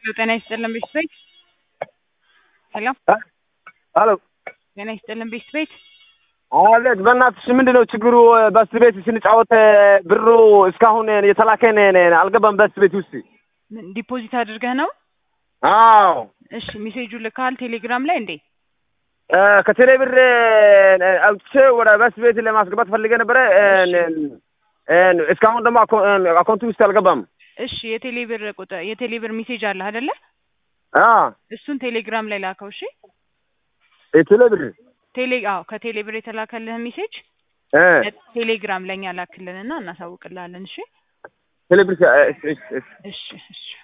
ሄሎ ጤና ይስጥልን ቤት ቤት ሄሎ ሄሎ ጤና ይስጥልን ቤት ቤት አለት በእናትሽ ምንድን ነው ችግሩ? በስ ቤት ስንጫወት ብሩ እስካሁን የተላከን አልገባም። በስ ቤት ውስጥ ምን ዲፖዚት አድርገህ ነው? አዎ እሺ ሜሴጁ ልካል ቴሌግራም ላይ እንዴ? ከቴሌ ብር አውጥቼ ወደ በስ ቤት ለማስገባት ፈልጌ ነበረ። እስካሁን ደግሞ አካውንቱ ውስጥ አልገባም። እሺ የቴሌ ብር ቁጥር የቴሌ ብር ሜሴጅ አለ አይደለ? እሱን ቴሌግራም ላይ ላከው። እሺ የቴሌ ብር ቴሌ አዎ ከቴሌ ብር የተላከልህ ሜሴጅ ቴሌግራም ለኛ ላክልንና እናሳውቅልሃለን። እሺ ቴሌ ብር እሺ እሺ